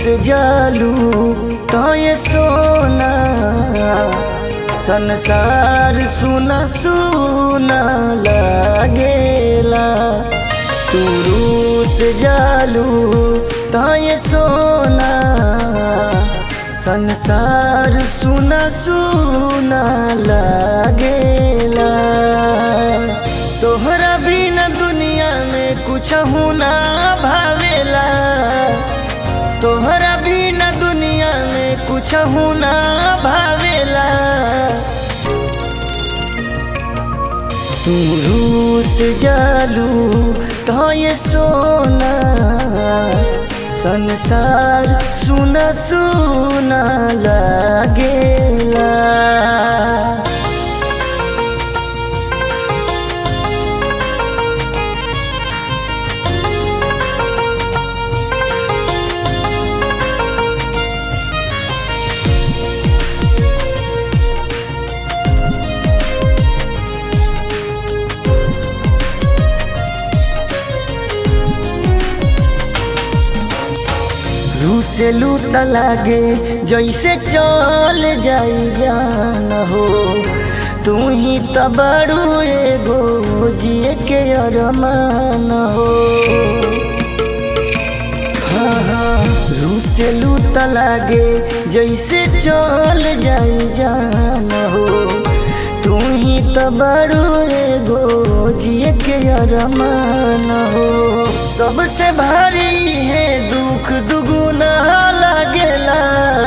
जालू तो ये सोना संसार सुना सुना लागेला तू रूस जालू तो ये सोना संसार सुना सुना लागेला तोहरा बिना दुनिया में कुछ ना भावेला तोहरा बिना दुनिया में कुछ ना भावेला तू रूस जालू तो ये सोना संसार सुना सुना लागेला रूसे लूट लागे जैसे चल जाई जान हो तू ही तो बड़ू एगो जिए के अरमान हो हाँ हाँ रूसे लूट लागे जैसे चल जाई जान हो तू ही तो बड़ू एगो जिए के अरमान हो सबसे भारी है दुख दुगुना लागेला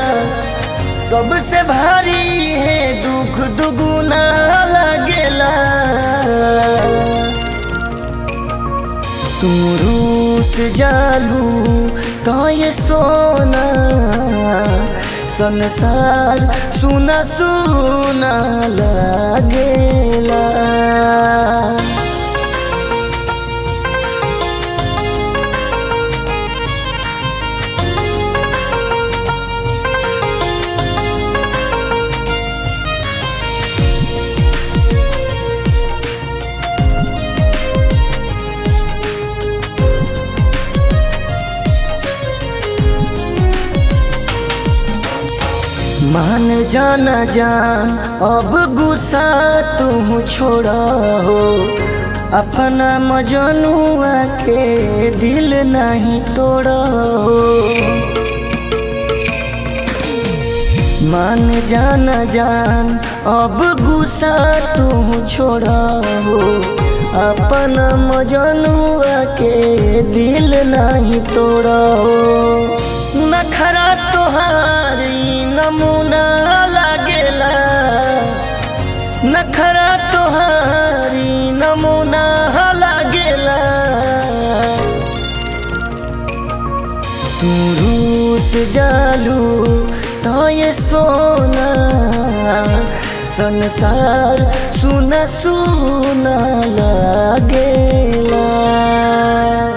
सबसे भारी है दुख दुगुना लागेला तू रूस जालू तो ये सोना संसार सुना सुना लागेला मान जाना जान अब गुस्सा तू छोड़ा हो अपना मजनुआ के दिल नहीं तोड़ा हो मान जाना जान अब गुस्सा तू छोड़ा हो अपना मजनुआ के दिल नहीं तोड़ा हो नखरा तोहारी नमूना लागेला नखरा तोहारी नमूना लागेला तू रूस जालू तो ये सोना संसार सुना सुना लागेला